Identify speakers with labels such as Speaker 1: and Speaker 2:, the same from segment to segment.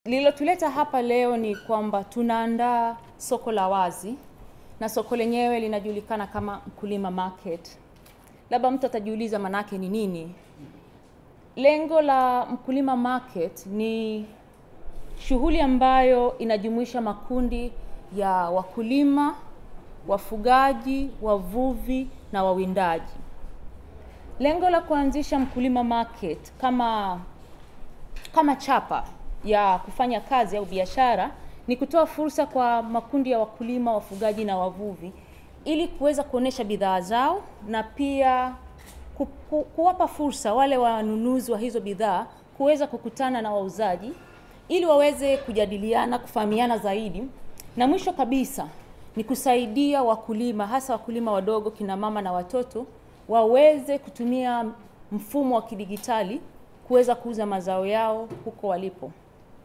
Speaker 1: Lililotuleta hapa leo ni kwamba tunaandaa soko la wazi na soko lenyewe linajulikana kama Mkulima Market. Labda mtu atajiuliza manake ni nini? Lengo la Mkulima Market ni shughuli ambayo inajumuisha makundi ya wakulima, wafugaji, wavuvi na wawindaji. Lengo la kuanzisha Mkulima Market kama kama chapa ya kufanya kazi au biashara ni kutoa fursa kwa makundi ya wakulima, wafugaji na wavuvi ili kuweza kuonesha bidhaa zao na pia ku, ku, kuwapa fursa wale wanunuzi wa hizo bidhaa kuweza kukutana na wauzaji ili waweze kujadiliana, kufahamiana zaidi, na mwisho kabisa ni kusaidia wakulima, hasa wakulima wadogo, kina mama na watoto waweze kutumia mfumo wa kidigitali kuweza kuuza mazao yao huko walipo.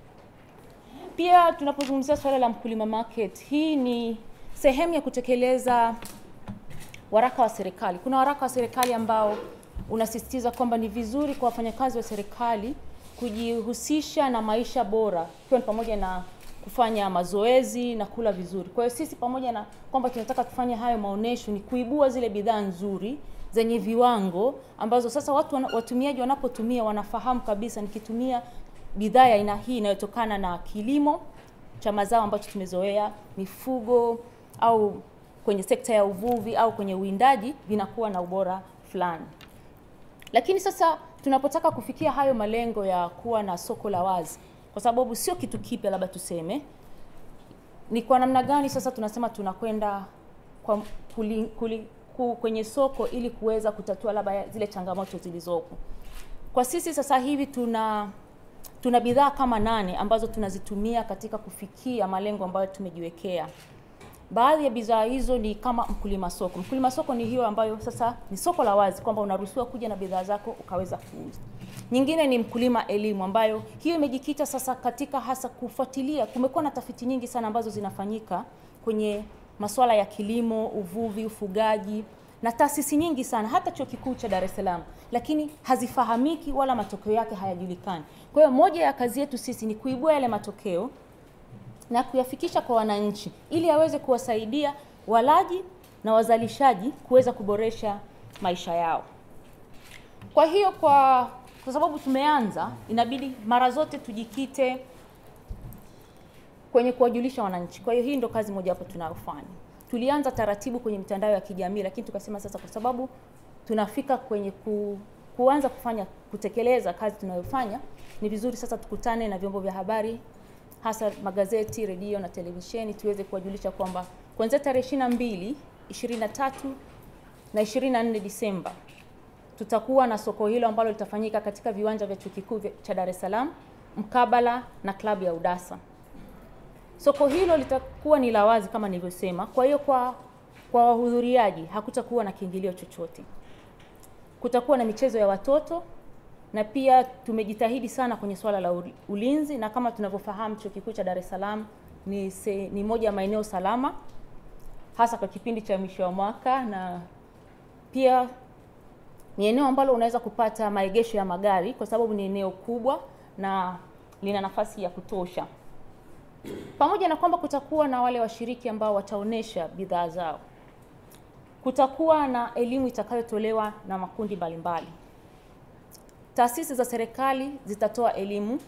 Speaker 1: Pia tunapozungumzia swala la Mkulima Market, hii ni sehemu ya kutekeleza waraka wa serikali. Kuna waraka wa serikali ambao unasisitiza kwamba ni vizuri kwa wafanyakazi wa serikali kujihusisha na maisha bora, ikiwa ni pamoja na kufanya mazoezi na kula vizuri. Kwa hiyo sisi pamoja na kwamba tunataka kufanya hayo maonesho, ni kuibua zile bidhaa nzuri zenye viwango ambazo sasa watu wana, watumiaji wanapotumia wanafahamu kabisa, nikitumia bidhaa ya aina hii inayotokana na kilimo cha mazao ambacho tumezoea, mifugo au kwenye sekta ya uvuvi au kwenye uwindaji, vinakuwa na ubora fulani. Lakini sasa tunapotaka kufikia hayo malengo ya kuwa na soko la wazi, kwa sababu sio kitu kipya, labda tuseme ni kwa namna gani sasa tunasema tunakwenda kwa kuli, kuli, ku, kwenye soko ili kuweza kutatua labda zile changamoto zilizopo. Kwa sisi sasa hivi tuna tuna bidhaa kama nane ambazo tunazitumia katika kufikia malengo ambayo tumejiwekea. Baadhi ya bidhaa hizo ni kama mkulima soko. Mkulima soko ni hiyo ambayo sasa ni soko la wazi kwamba unaruhusiwa kuja na bidhaa zako ukaweza kuuza. Nyingine ni mkulima elimu ambayo hiyo imejikita sasa katika hasa kufuatilia. Kumekuwa na tafiti nyingi sana ambazo zinafanyika kwenye masuala ya kilimo, uvuvi, ufugaji na taasisi nyingi sana, hata chuo kikuu cha Dar es Salaam, lakini hazifahamiki wala matokeo yake hayajulikani. Kwa hiyo moja ya kazi yetu sisi ni kuibua yale matokeo na kuyafikisha kwa wananchi ili aweze kuwasaidia walaji na wazalishaji kuweza kuboresha maisha yao. Kwa hiyo kwa kwa sababu tumeanza, inabidi mara zote tujikite kwenye kuwajulisha wananchi. Kwa hiyo hii ndo kazi moja hapo tunayofanya. Tulianza taratibu kwenye mitandao ya kijamii, lakini tukasema sasa, kwa sababu tunafika kwenye ku, kuanza kufanya kutekeleza kazi tunayofanya, ni vizuri sasa tukutane na vyombo vya habari, hasa magazeti, redio na televisheni, tuweze kuwajulisha kwamba kuanzia tarehe 22, 23 na 24 Disemba tutakuwa na soko hilo ambalo litafanyika katika viwanja vya chuo kikuu cha Dar es Salaam mkabala na klabu ya Udasa. Soko hilo litakuwa ni la wazi kama nilivyosema. Kwa hiyo kwa kwa wahudhuriaji hakutakuwa na kiingilio chochote. Kutakuwa na michezo ya watoto na pia tumejitahidi sana kwenye swala la ulinzi, na kama tunavyofahamu chuo kikuu cha Dar es Salaam ni, se, ni moja ya maeneo salama hasa kwa kipindi cha mwisho wa mwaka, na pia ni eneo ambalo unaweza kupata maegesho ya magari kwa sababu ni eneo kubwa na lina nafasi ya kutosha pamoja na kwamba kutakuwa na wale washiriki ambao wataonesha bidhaa zao. Kutakuwa na elimu itakayotolewa na makundi mbalimbali. Taasisi za serikali zitatoa elimu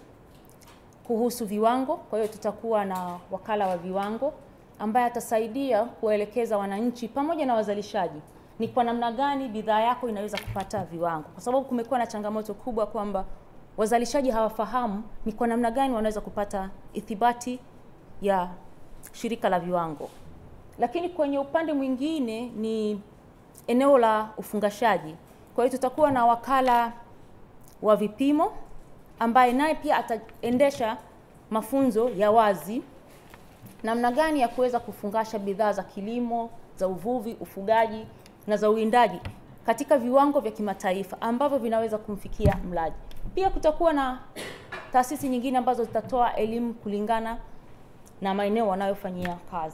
Speaker 1: kuhusu viwango, kwa hiyo tutakuwa na wakala wa viwango ambaye atasaidia kuwaelekeza wananchi pamoja na wazalishaji ni kwa namna gani bidhaa yako inaweza kupata viwango, kwa sababu kumekuwa na changamoto kubwa kwamba wazalishaji hawafahamu ni kwa namna gani wanaweza kupata ithibati ya shirika la viwango. Lakini kwenye upande mwingine ni eneo la ufungashaji. Kwa hiyo tutakuwa na wakala wa vipimo ambaye naye pia ataendesha mafunzo ya wazi namna gani ya kuweza kufungasha bidhaa za kilimo, za uvuvi, ufugaji na za uwindaji katika viwango vya kimataifa ambavyo vinaweza kumfikia mlaji. Pia kutakuwa na taasisi nyingine ambazo zitatoa elimu kulingana na maeneo wanayofanyia kazi.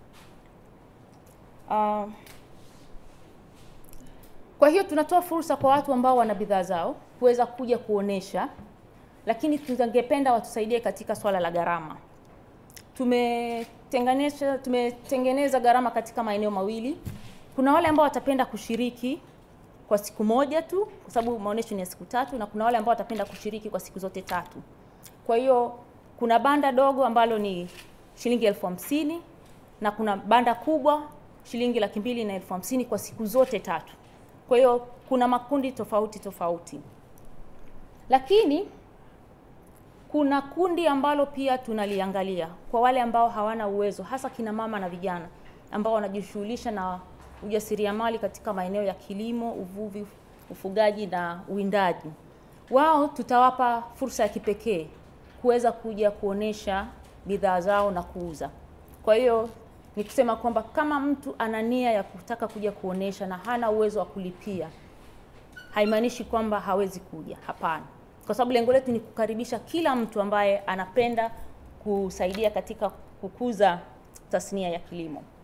Speaker 1: Uh, kwa hiyo tunatoa fursa kwa watu ambao wana bidhaa zao kuweza kuja kuonesha lakini tungependa watusaidie katika swala la gharama. Tumetenganisha, tumetengeneza gharama katika maeneo mawili. Kuna wale ambao watapenda kushiriki kwa siku moja tu, kwa sababu maonyesho ni ya siku tatu, na kuna wale ambao watapenda kushiriki kwa siku zote tatu. Kwa hiyo kuna banda dogo ambalo ni shilingi elfu hamsini na kuna banda kubwa shilingi laki mbili na elfu hamsini kwa siku zote tatu. Kwa hiyo kuna makundi tofauti tofauti, lakini kuna kundi ambalo pia tunaliangalia kwa wale ambao hawana uwezo, hasa kina mama na vijana ambao wanajishughulisha na ujasiriamali katika maeneo ya kilimo, uvuvi, ufugaji na uwindaji. Wao tutawapa fursa ya kipekee kuweza kuja kuonesha bidhaa zao na kuuza. Kwa hiyo ni kusema kwamba kama mtu ana nia ya kutaka kuja kuonesha na hana uwezo wa kulipia, haimaanishi kwamba hawezi kuja. Hapana, kwa sababu lengo letu ni kukaribisha kila mtu ambaye anapenda kusaidia katika kukuza tasnia ya kilimo.